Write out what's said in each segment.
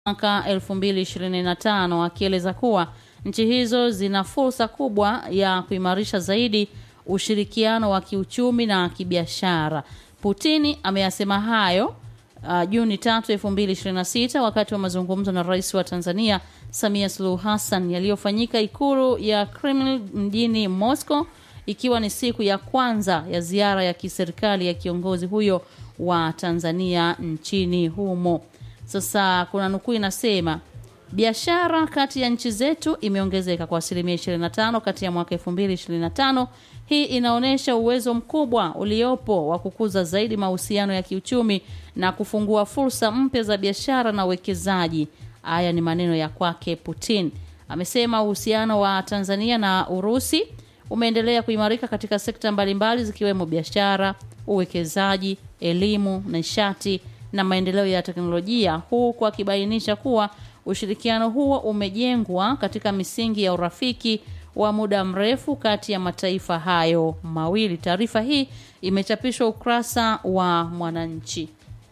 mwaka 2025 akieleza kuwa nchi hizo zina fursa kubwa ya kuimarisha zaidi ushirikiano wa kiuchumi na kibiashara. Putini ameyasema hayo uh, Juni 3, 2026 wakati wa mazungumzo na Rais wa Tanzania Samia Suluhu Hassan yaliyofanyika ikulu ya Kremlin mjini Moscow ikiwa ni siku ya kwanza ya ziara ya kiserikali ya kiongozi huyo wa Tanzania nchini humo. Sasa kuna nukuu inasema biashara kati ya nchi zetu imeongezeka kwa asilimia 25 kati ya mwaka 2025. Hii inaonyesha uwezo mkubwa uliopo wa kukuza zaidi mahusiano ya kiuchumi na kufungua fursa mpya za biashara na uwekezaji. Haya ni maneno ya kwake Putin. Amesema uhusiano wa Tanzania na Urusi umeendelea kuimarika katika sekta mbalimbali zikiwemo biashara, uwekezaji, elimu, nishati na maendeleo ya teknolojia, huku akibainisha kuwa ushirikiano huo umejengwa katika misingi ya urafiki wa muda mrefu kati ya mataifa hayo mawili. Taarifa hii imechapishwa ukurasa wa Mwananchi.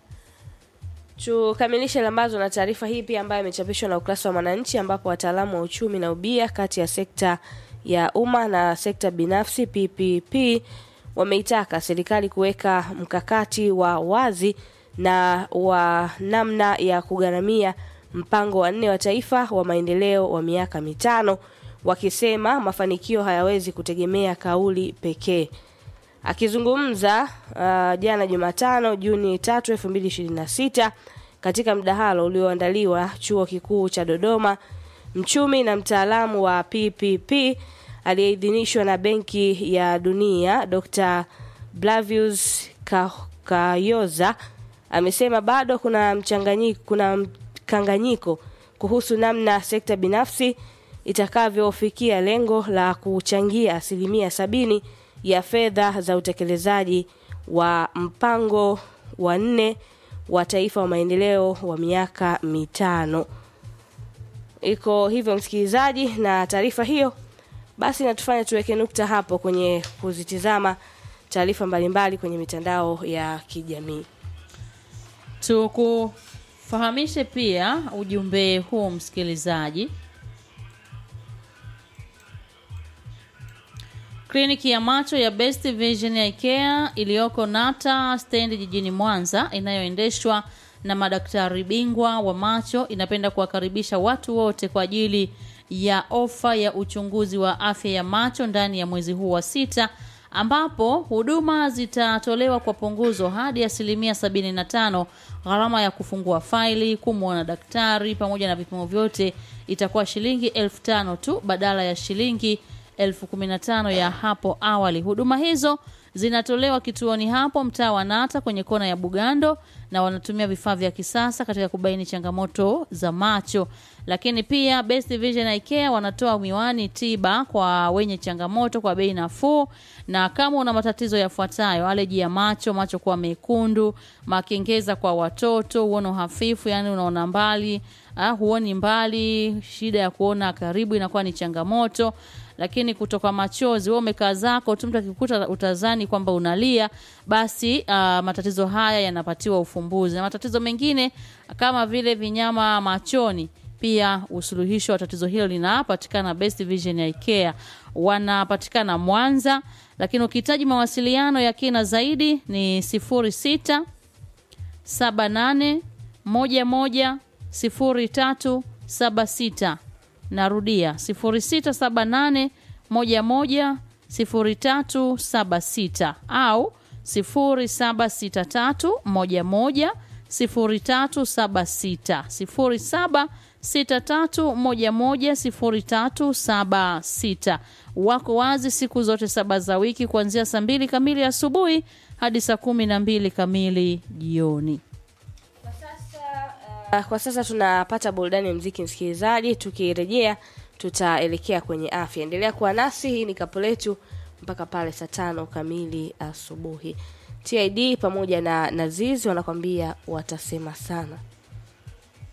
Tukamilishe lambazo na taarifa hii pia ambayo imechapishwa na ukurasa wa Mwananchi, ambapo wataalamu wa uchumi na ubia kati ya sekta ya umma na sekta binafsi PPP wameitaka serikali kuweka mkakati wa wazi na wa namna ya kugharamia mpango wa nne wa taifa wa maendeleo wa miaka mitano, wakisema mafanikio hayawezi kutegemea kauli pekee. Akizungumza uh, jana Jumatano Juni 3, 2026 katika mdahalo ulioandaliwa Chuo Kikuu cha Dodoma, mchumi na mtaalamu wa PPP aliyeidhinishwa na Benki ya Dunia Dr. Blavius Kayoza amesema bado kuna mchanganyiko, kuna mkanganyiko kuhusu namna sekta binafsi itakavyofikia lengo la kuchangia asilimia sabini ya fedha za utekelezaji wa mpango wa nne wa taifa wa maendeleo wa miaka mitano. Iko hivyo msikilizaji, na taarifa hiyo basi natufanya tuweke nukta hapo kwenye kuzitizama taarifa mbalimbali kwenye mitandao ya kijamii. Tukufahamishe pia ujumbe huu msikilizaji. Kliniki ya macho ya Best Vision ya IKEA iliyoko Nata stendi jijini Mwanza inayoendeshwa na madaktari bingwa wa macho inapenda kuwakaribisha watu wote kwa ajili ya ofa ya uchunguzi wa afya ya macho ndani ya mwezi huu wa sita ambapo huduma zitatolewa kwa punguzo hadi asilimia 75. Gharama ya kufungua faili, kumwona daktari pamoja na vipimo vyote itakuwa shilingi elfu tano tu badala ya shilingi elfu kumi na tano ya hapo awali. Huduma hizo zinatolewa kituoni hapo mtaa wa Nata kwenye kona ya Bugando, na wanatumia vifaa vya kisasa katika kubaini changamoto za macho. Lakini pia Best Vision na IKEA wanatoa miwani tiba kwa wenye changamoto kwa bei nafuu, na kama una matatizo yafuatayo: aleji ya macho, macho kuwa mekundu, makengeza kwa watoto, uono hafifu, yani unaona mbali, ah, huoni mbali, shida ya kuona karibu inakuwa ni changamoto lakini kutoka machozi, wewe umekaa zako tu, mtu akikuta utazani kwamba unalia, basi uh, matatizo haya yanapatiwa ufumbuzi. Na matatizo mengine kama vile vinyama machoni, pia usuluhisho wa tatizo hilo linapatikana Best Vision ya IKEA, wanapatikana Mwanza. Lakini ukihitaji mawasiliano ya kina zaidi ni 06 78 11 0376 Narudia 0678 11 0376 au 0763 11 0376 0763 11 0376. Wako wazi siku zote saba za wiki kuanzia saa mbili kamili asubuhi hadi saa kumi na mbili kamili jioni. Uh, kwa sasa tunapata burudani ya mziki msikilizaji. Tukirejea tutaelekea kwenye afya. Endelea kuwa nasi, hii ni kapu letu mpaka pale saa tano kamili asubuhi. TID pamoja na Nazizi wanakwambia watasema sana.